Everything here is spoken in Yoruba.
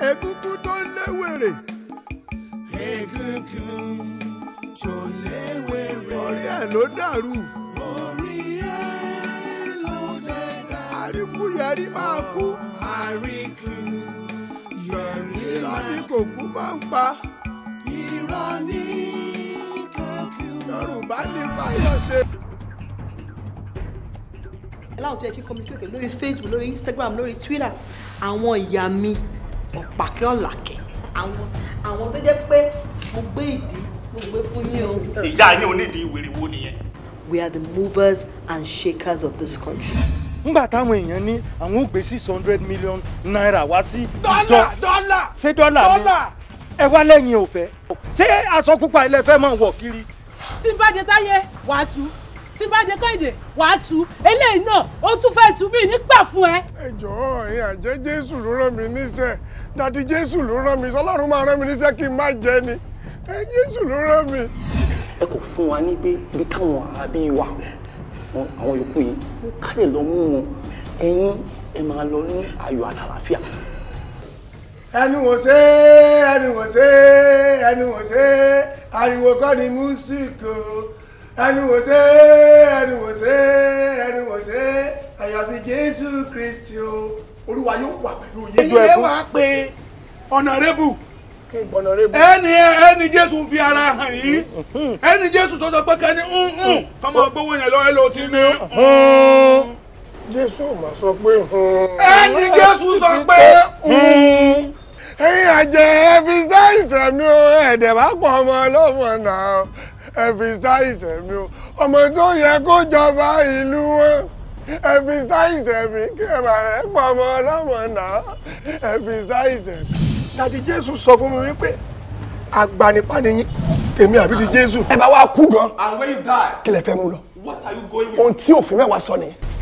egungun tó ń léwèrè egungun tó léwèrè orí ẹ̀ ló dàrú orí ẹ̀ ló dẹ̀dá àríkúyẹrí máa kú àríkú yọrí irọ́ ni kò kú máa ń pa irọ́ ní kókó yorùbá ní fáyọ̀ṣe. láwọn tó yẹ kí communicate lórí facebook lórí instagram lórí twitter àwọn ìyá mi ọ̀pàkẹ́ ọ̀làkẹ́ àwọn àwọn tó jẹ́ pé mo gbé ìdí mo gbé fún yín o. ìyá yín onídìí wèrè wo nìyẹn. we are the movers and shakers of this country. ńgbà táwọn èèyàn ní àwọn ò gbé six hundred million naira wá sí dọ́là dọ́là ṣé dọ́là ni ẹ wá lẹ́yìn òfẹ́ ṣé aṣọ pupa ilẹ̀ fẹ́ máa wọ̀ kiri. tí n bá dé táyé wàá tú tí n bá dé kọ́ìdè wàá tú eléyìí náà ó tún fẹ́ tú mí nígbà fún ẹ. ẹ jọ̀ọ́ ẹ̀yin àjẹ́ jésù ló rán mi níṣẹ́ dàdí jésù ló rán mi sọlọ́run máa rán mi níṣẹ́ kí n má jẹ ni ẹ jésù ló rán mi. ẹ kò fún wa ní pé ibi táwọn àbí wa wọn- àwọn yòókù yìí ká lè lọ mú wọn ẹ̀yin ẹ máa lọ ní ayọ̀ àtàlàfíà. ẹnu wò ṣe ẹnu wò ṣe ẹnu wò ṣe ariwo kọ́ ni músíkì o ẹnu wò ṣe ẹnu wò ṣe ẹnu wò ṣe àyàfi jésù kristi o olúwa yóò wà pẹ̀lú yín. ẹ̀yin lè wá pé ọ̀nàrẹ́bù kí ìgbọ̀nà rẹ bù. ẹni ẹni jésù fi ara hàn yìí ẹni jésù tó sọ pé kẹ́ni ń tọmọ gbówó yẹn lọ́wọ́ ló ti ní. jésù mà sọ pé. ẹni jésù sọ pé ẹ̀yin àjẹ́ ẹbí sáìsẹ̀ mi o ẹ̀dẹ̀ bá pọ̀ ọmọ ọlọ́mọ náà ẹbí sáìsẹ̀ mi o ọmọ tó yẹ kó jọba ìlú wọn ẹbí sáìsẹ̀ mi kí ẹ bá rẹ̀ pọ̀ ọmọ ọlọ́mọ náà ẹbí sáìsẹ̀ mi. dàdí jésù sọ fún mi wípé agbanipa ni yín tèmi àbí ti jésù. ẹ bá wá kú gan and when you die kí lẹ fẹ́ mú lọ what are you going with. ohun tí òfin mẹ́wàá sọ nìyẹn